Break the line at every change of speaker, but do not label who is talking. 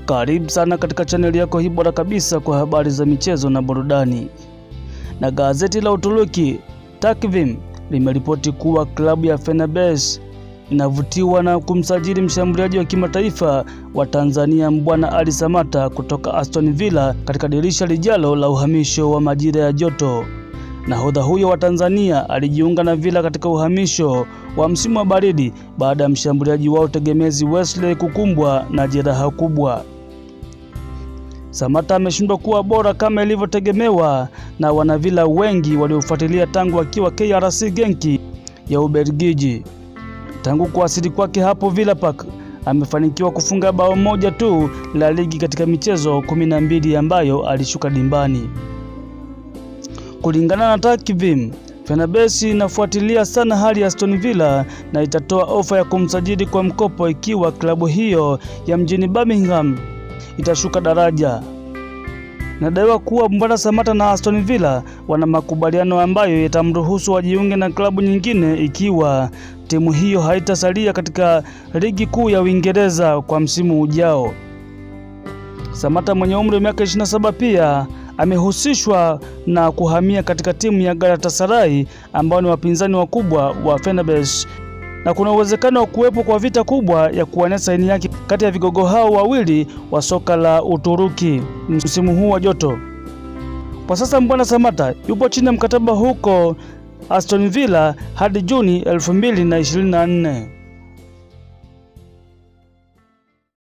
Karibu sana katika chaneli yako hii bora kabisa kwa habari za michezo na burudani. Na gazeti la Uturuki Takvim limeripoti kuwa klabu ya Fenerbahce inavutiwa na kumsajili mshambuliaji wa kimataifa wa Tanzania Mbwana Ali Samata kutoka Aston Villa katika dirisha lijalo la uhamisho wa majira ya joto. Nahodha huyo wa Tanzania alijiunga na Villa katika uhamisho wa msimu wa baridi baada ya mshambuliaji wao tegemezi Wesley kukumbwa na jeraha kubwa. Samata ameshindwa kuwa bora kama ilivyotegemewa na wanavila wengi waliofuatilia tangu akiwa KRC Genki ya Ubelgiji. Tangu kuwasili kwake hapo Villa Park amefanikiwa kufunga bao moja tu la ligi katika michezo kumi na mbili ambayo alishuka dimbani. Kulingana na Takvim, Fenerbahce inafuatilia sana hali ya Aston Villa na itatoa ofa ya kumsajili kwa mkopo ikiwa klabu hiyo ya mjini Birmingham itashuka daraja. Nadaiwa kuwa Mbwana Samata na Aston Villa wana makubaliano ambayo yatamruhusu wajiunge na klabu nyingine ikiwa timu hiyo haitasalia katika ligi kuu ya Uingereza kwa msimu ujao. Samata mwenye umri wa miaka 27 pia amehusishwa na kuhamia katika timu ya Galatasaray ambao ni wapinzani wakubwa wa Fenerbahce na kuna uwezekano wa kuwepo kwa vita kubwa ya kuwania saini yake kati ya vigogo hao wawili wa soka la Uturuki msimu huu wa joto. Kwa sasa Mbwana Samata yupo chini ya mkataba huko Aston Villa hadi Juni 2024.